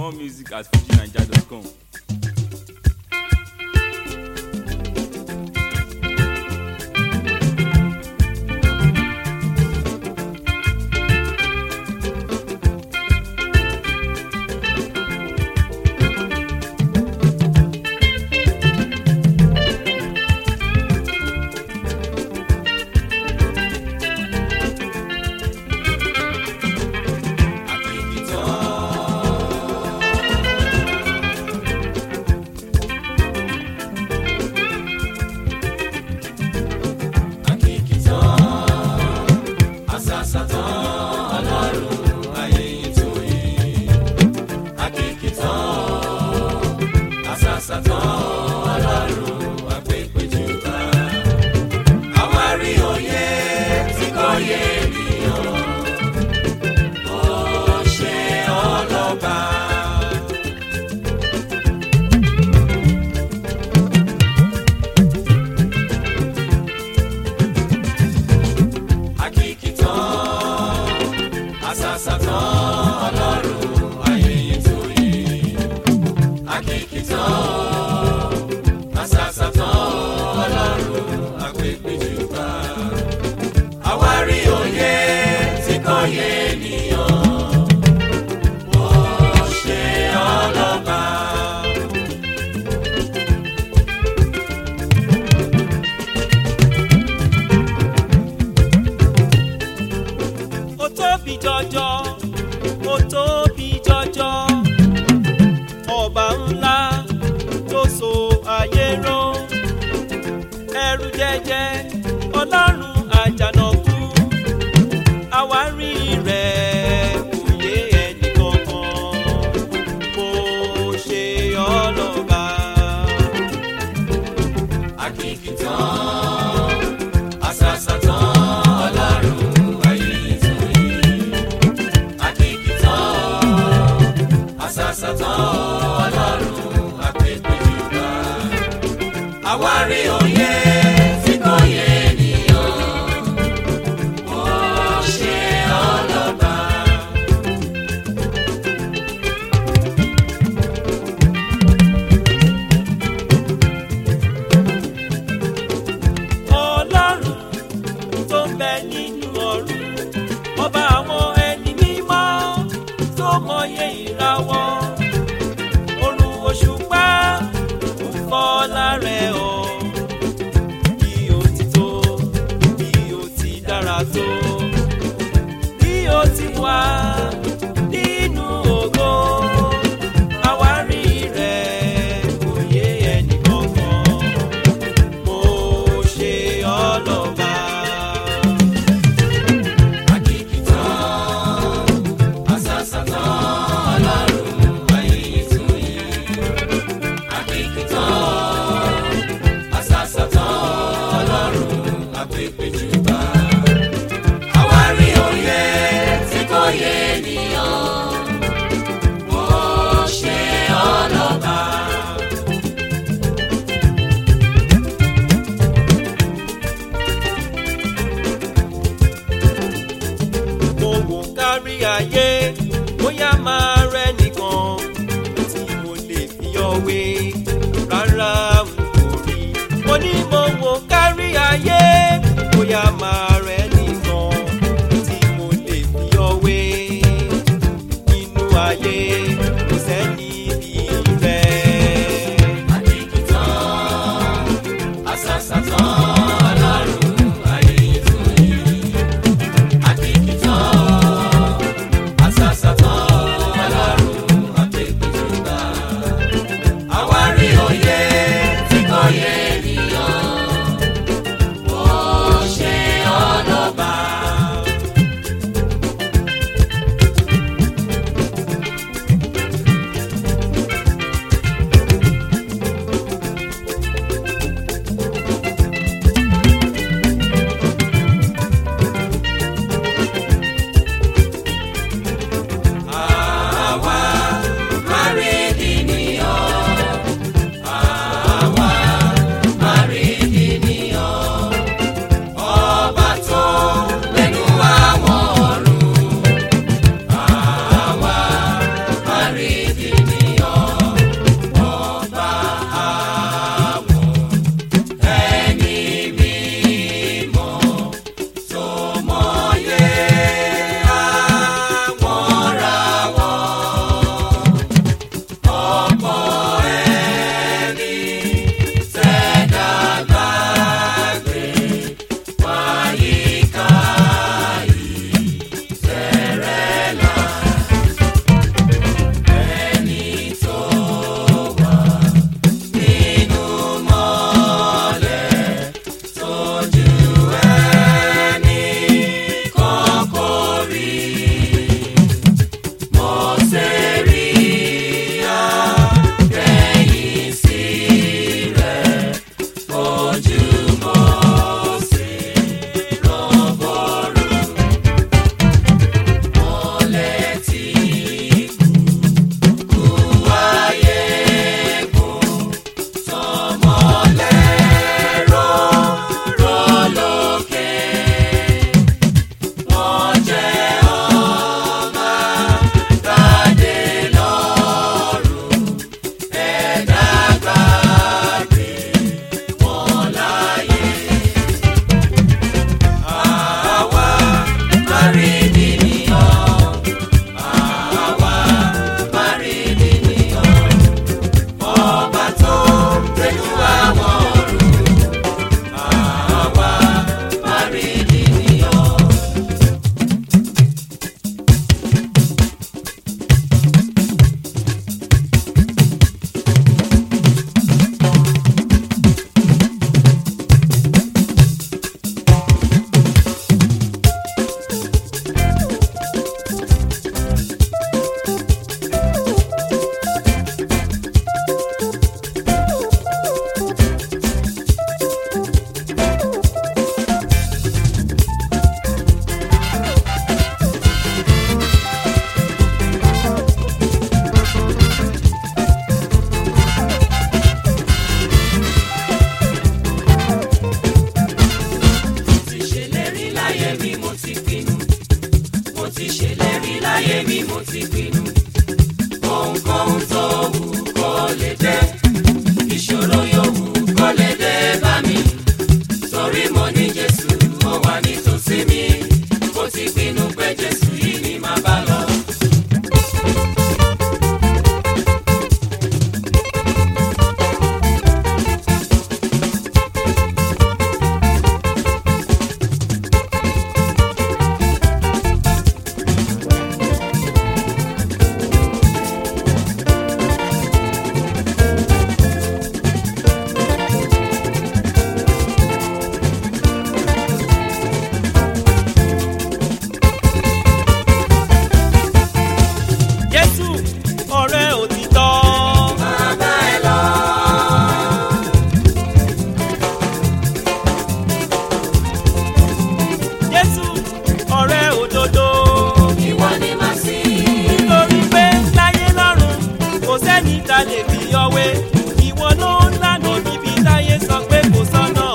More music at fujinaija.com. ó tóbi jọjọ ó tóbi jọjọ ọba ńlá tó so ayé ró ẹrù jẹjẹ ọlọ́run àjànàkú àwárí rẹ̀ kò yé ẹnì kankan mo ṣe ọlọ́ba. Àwárí òye tí kò yé ènìyàn, ó ṣe ọlọ́ba. ọlọ́run tó ń bẹ nínú ọ̀run ọba àwọn ẹni mímọ́ tó mọyé ìràwọ̀ òrùn òṣùpá ń fọ́ lára ẹ̀ ọ́ bí ó ti tó bí ó ti dára tó bí ó ti wà nínú ògo àwárí rẹ̀ kò yé ẹnì kankan mo ṣe ọlọ́ba. Àwárí òye tí kò yé ènìyàn, ó ṣe ọlọ́ba. mo wò kárí ayé bóyá máa rẹ nìkan tí mo lè fi ọwé rárá n kò rí mo ní mo wò kárí ayé bóyá máa rẹ nìkan tí mo lè fi ọwé nínú ayé kò sẹ́ni bí rẹ̀. Àwárí òye tí kò yé ènìyàn, ó ṣe láyé mi mo ti pinnu mo ti ṣèlérí láyé mi mo ti pinnu ohunkóhun tó wù kó lè dé ìṣòro yóò wù kó lè dé bá mi torí mo ní jésù ó wà nítòsí mi mo ti pinnu pé jésù yìí ni màá bá lọ. jésù ọ̀rẹ́ òtítọ́. bàbá ẹ lọ. jésù ọ̀rẹ́ òdodo. ìwọ ni màá sìn. nítorí pé láyé lọ́run kò sẹ́ni ta lè fi ọwé ìwọ ló ń lànà níbi táyé sọ pé kò sọ́nà.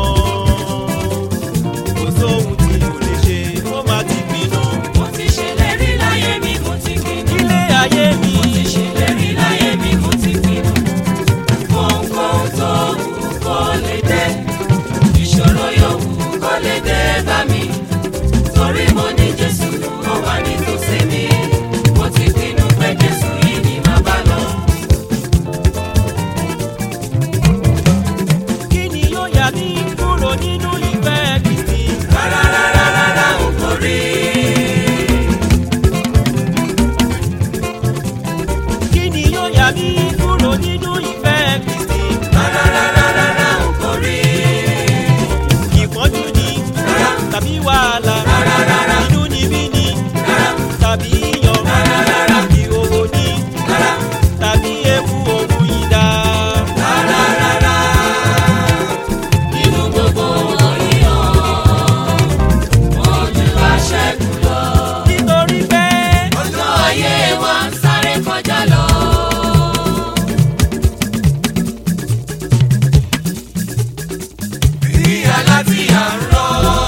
kò sóhun tí o lè ṣe ó máa ti pinnu. mo ti ṣèlérí láyé mi mo ti pinnu. ilé ayé mi. mo ti ṣèlérí láyé mi mo ti pinnu. ohunkóhun tó wù kó lè dé ìṣòro yóò wù kó lè dé bá mi. torí mo ní jésù ó wà nítòsí mi. mo ti pinnu pé jésù yìí ni màá bá lọ. kí ni yóò yà mí kúrò nínú ìfẹ́ Kristi. rárá rárá rárá ò kò rí. kí ni yóò yà mí kúrò nínú ìfẹ́ Kristi. rárá rárá rárá ò kò rí. ìpọ́njú ni tàbí wàhálà inú níbí ni tàbí iyọ̀ ìhòòhò ni tàbí ewu òun ìdá. nínú gbogbo wọ̀nyí o ojú aṣẹ́gun lọ. nítorí pé ọjọ́ ayé wa ń sáré kọjá lọ. bí aláti à ń rọ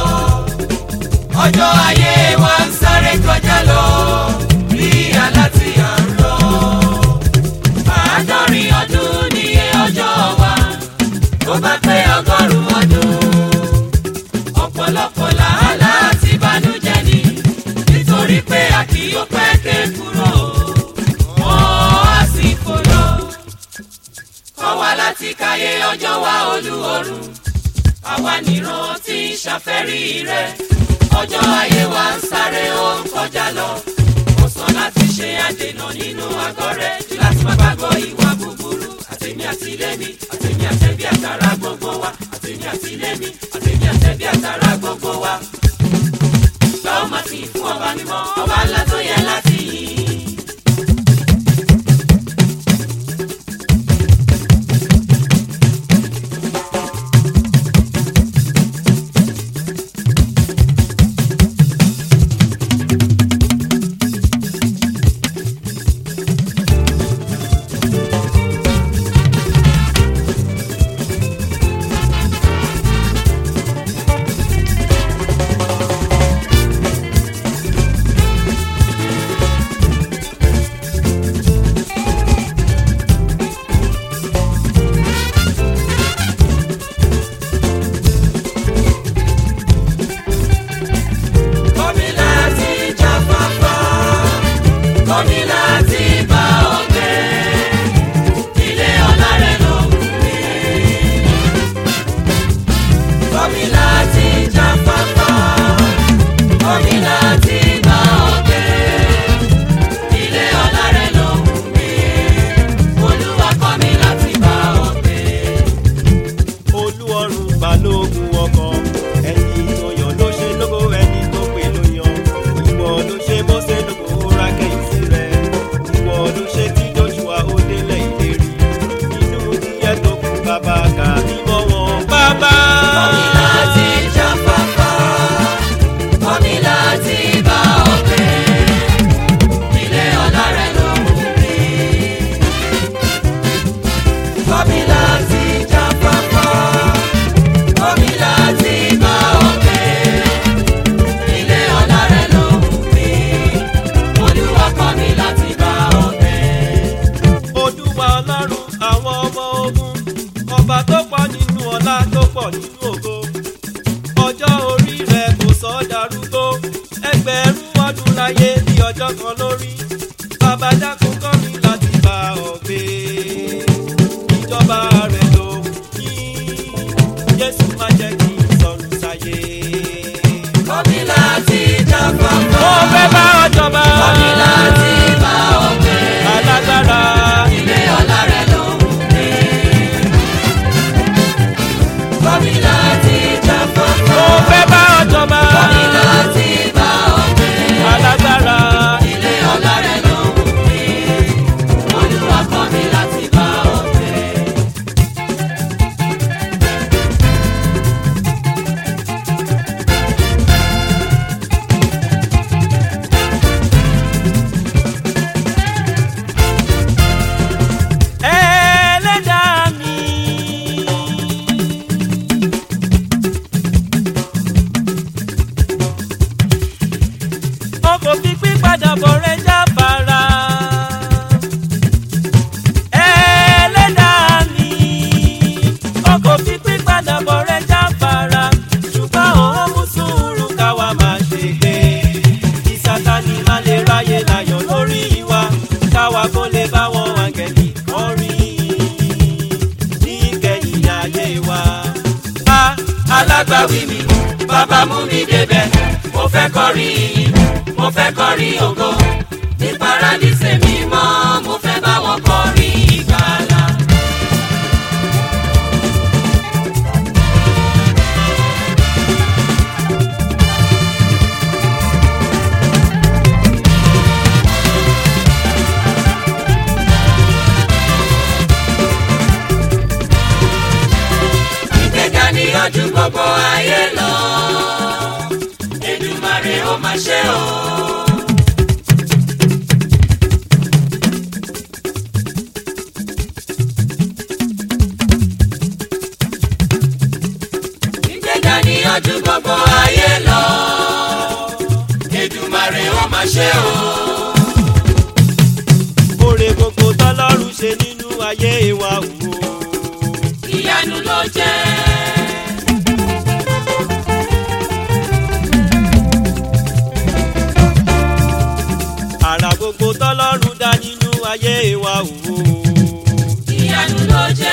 ọjọ́ ayé wa ń sáré kọjá lọ. bí aláti à ń rọ àádọ́rin ọdún níye ọjọ́ wa tó bá pé ọgọ́rùn-ún ọdún ọ̀pọ̀lọpọ̀ làálàá àti ìbànújẹ́ ni nítorí pé a kì í pẹ́ ké kúrò mọ́ àsìkò lọ. kọ́ wa láti káyé ọjọ́ wa olúorun àwa nìran tí ń ṣàfẹ́rí rẹ̀ ọjọ́ ayé wa ń sáré ó ń kọjá lọ kò sàn láti ṣe àdènà nínú àgọ́ rẹ̀ jù láti má gbàgbọ́ ìwà búburú àtẹ̀mí àtìlẹ́mí àtẹ̀mí àtẹ̀bí àtàrà gbogbo wa àtẹ̀mí àtìlẹ́mí àtẹ̀mí àtẹ̀bí àtàrà gbogbo wa. lọ́wọ́ máa ti fún ọba mímọ́ ọba ńlá tó yẹ láti yìn. wọn darúgbó ẹgbẹ̀rún ọdún láyé bí ọjọ́ kan lórí bàbá dákun kọ́ mi láti bá ọ gbé ìjọba rẹ̀ ló ní jésù má jẹ́ kí n sọnù sáyé. Kọ́mi láti jáfáfá. mo fẹ́ bá ọ jọba Kọ́mi láti bá ọ gbé. alágbára Ilé ọlá rẹ̀ ló ń gbé. Kọ́mi láti jáfáfá. mo fẹ́ bá ọ jọba Kọ́mi láti bá ọ gbé. alágbára Ilé ọlá rẹ̀ ló ń gbé. Olúwa kọ́ mi láti bá ọ gbé. ẹlẹ́dàá mi. ọkọ̀ fi pípadà bọ̀ rẹ̀ jáfara. ẹlẹ́dàá mi. ọkọ̀ fi pípadà bọ̀ rẹ̀ jáfara. ṣùgbọ́n òun mú sùúrù káwa máa ṣe gbé. kí sátani má lè ráyè láyọ̀ lórí wa. káwa kó lè bá wọn àgẹ̀lì kan rí. ní kẹ́yìn ayé wa. a alágbàwí mi bàbá mú mi débẹ̀ mo fẹ́ kọrin ìyìn mo fẹ́ kọrin ògo ní paradíṣe mímọ́ mo fẹ́ bá wọn kọrin ìgbàlà. ìgbéga ni ojú gbogbo ayé lọ Èdùmàrè ó máa ṣe o. ìgbéga ni ojú gbogbo ayé lọ Èdùmàrè ó máa ṣe o. oore gbogbo tọ́lọ́run ṣe nínú ayé wa wò. ìyanu ló jẹ́. àrà gbogbo tọ́lọ́run dá nínú ayé wa wò. ìyanu ló jẹ́.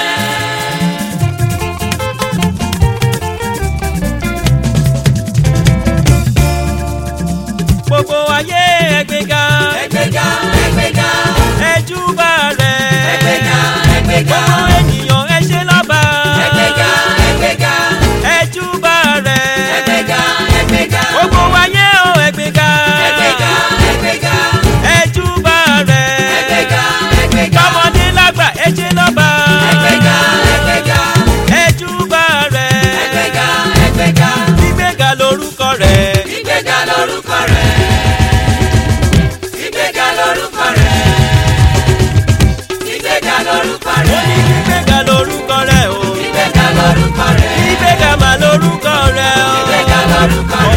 gbogbo ayé ẹgbẹ́ga ẹgbẹ́ga ẹgbẹ́ga ẹjúbà rẹ̀. ẹgbẹ́ga ẹgbẹ́ga gbogbo ènìyàn ẹ ṣe lọ́ba. ẹgbẹ́ga ẹgbẹ́ga ẹjúbà rẹ̀. ẹgbẹ́ga ẹgbẹ́ga gbogbo ayé o ẹgbẹ́ga. ẹgbẹ́ga ẹgbẹ́ga ẹjúbà rẹ̀. ẹgbẹ́ga ẹgbẹ́ga tọmọdé lágbà ẹ ṣe lọ́ba. ẹgbẹ́ga ẹgbẹ́ga ẹjúbà rẹ̀. ẹgbẹ́ga ẹgbẹ́ga gbígbéga lórúkọ rẹ̀. ìgbéga lórúkọ rẹ̀ ìgbéga lórúkọ rẹ̀ ìgbéga lórúkọ ó rẹ̀ ní gbígbéga lórúkọ rẹ̀ o. ìgbéga lórúkọ rẹ̀ gbígbéga mà lórúkọ rẹ̀ o. ìgbéga lórúkọ rẹ̀.